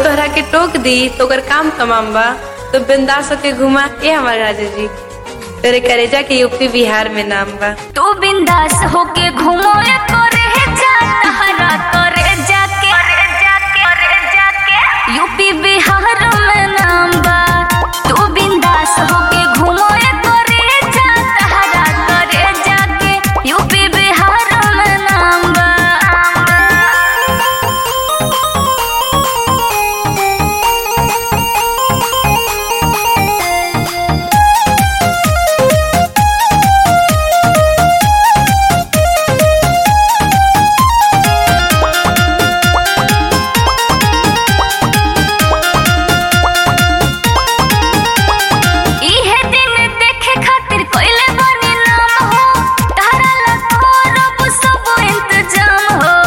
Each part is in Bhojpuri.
तोहरा के टोक दी तो ओकर काम तमाम बा तो बिंदास होके घुमा ए हमार राजा जी तेरे करेजा के यूपी बिहार में नाम बा तू बिंदास होके घूमो या करे जा तहरा करे जाके करे जाके यूपी बिहार में नाम बा तू बिंदास होके घूमो या करे जा तहरा करे जाके यूपी बिहार में नाम बा इहे दिन देखे खातिर कोइले बनी नाम हो तारा ला करब सब इंतजाम हो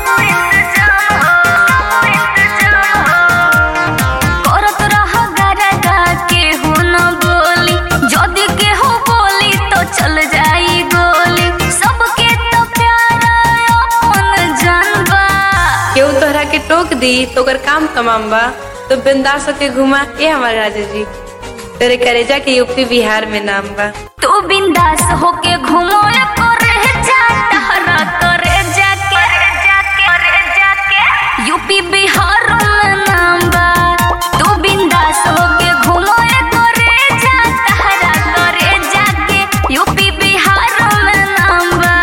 करत रह गरगा के हो न बोली जदी के हो बोली तो चल जाई गोली सबके तो प्यारा अपन जानबा केहू तोहरा के टोक दी तो ओकर काम तमाम बा तो बिंदास होके घुमा ए हमार राजा जी तेरे करेजा के यूपी बिहार में नाम बा तू बिंदास होके घूमो या करे जा तहरा करे जाके करे जाके यूपी बिहार में नाम बा तू बिंदास होके घूमो या करे जा तहरा करे जाके यूपी बिहार में नाम बा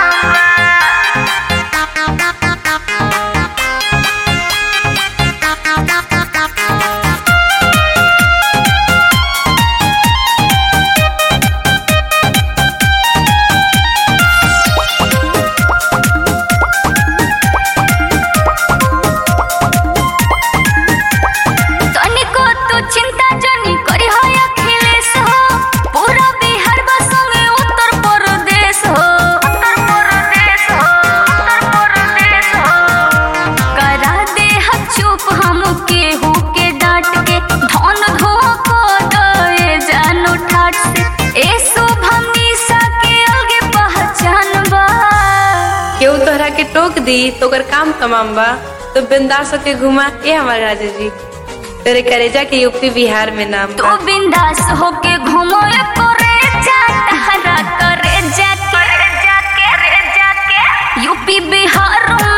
तनिको तू चिंता जनी करी हो अखिलेश हो पूरा बिहार बस में उत्तर प्रदेश हो उत्तर प्रदेश हो उत्तर प्रदेश हो करा दे हम चुप हम केहू के डांट के धन धो को दे जानो ठाट से ए शुभम निशा के अलगे पहचान बा केहू तोहरा के टोक दी तो ओकर काम तमाम बा तो बिंदास होके घुमा ए हमार राजा जी तेरे करेजा के यूपी बिहार में नाम तू बा बिंदास होके घूमो या करे जा तहरा करे जाके करे जाके यूपी बिहार